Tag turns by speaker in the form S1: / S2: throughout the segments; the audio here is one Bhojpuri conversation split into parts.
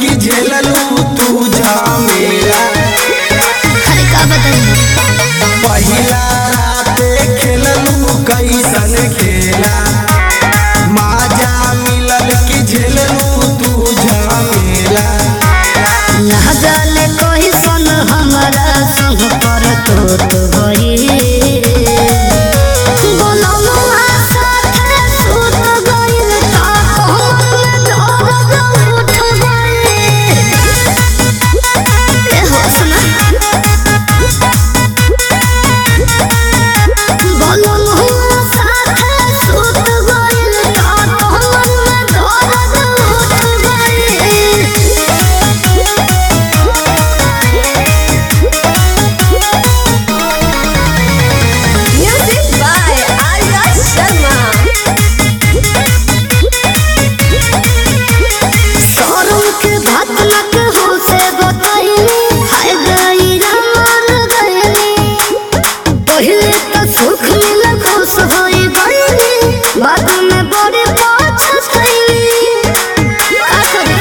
S1: की झेललू तू झमेला
S2: अरे का बताई
S1: पहिला राते खेललू कैसन खेला माजा मिलल की झेललू तू झमेला
S2: ना जाने कोई सन हमारा संग पर तो तो गई बोलमुआ साथे सुत गइल ता कहूँ दर्द उठ गइल ए हो सुना बोलमुआ साथे सुत गइल ता कहूँ दर्द उठ गइल
S3: Music by Arya Sharma.
S2: सरम के भात लग हो से बताइनी हाय गई रामर गईनी पहले तो सुख मिल खुश होई गईनी बाद में बड़े पछतईनी का करी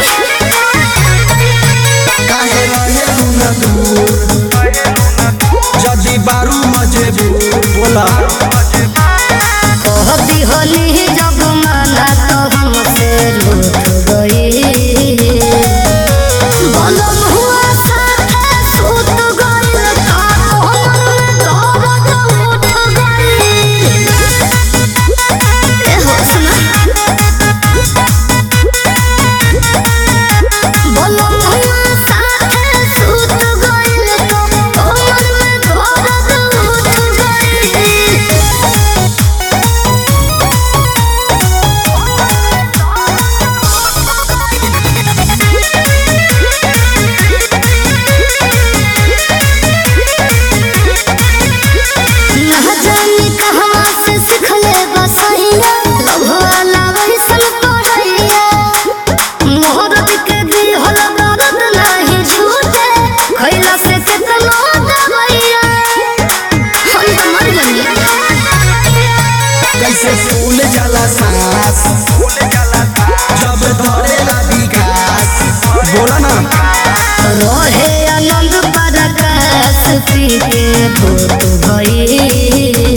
S1: काहे रहेलू न दूर जदी बारू मजबूर बोला
S2: कह दिहनी जब माना तो हमसे रूठ गई बलम हुआ साथे सुत गइल ता कहूँ दर्द उठ गइल ए हो सुना बलम हुआ साथे सुत गइल ता कहूँ दर्द उठ गइल ना जानी कहवा से सिखले बसैया लभवाला वैसन पढ़ैया मोहरत के दिहल दर्द नाही झूठे खैला से केतनो दवैया हम तो मर गइली
S1: कैसे फूल जाला सांस जब धरेला विकास बोला ना
S2: रहे आनंद परकाश पी के भूत भई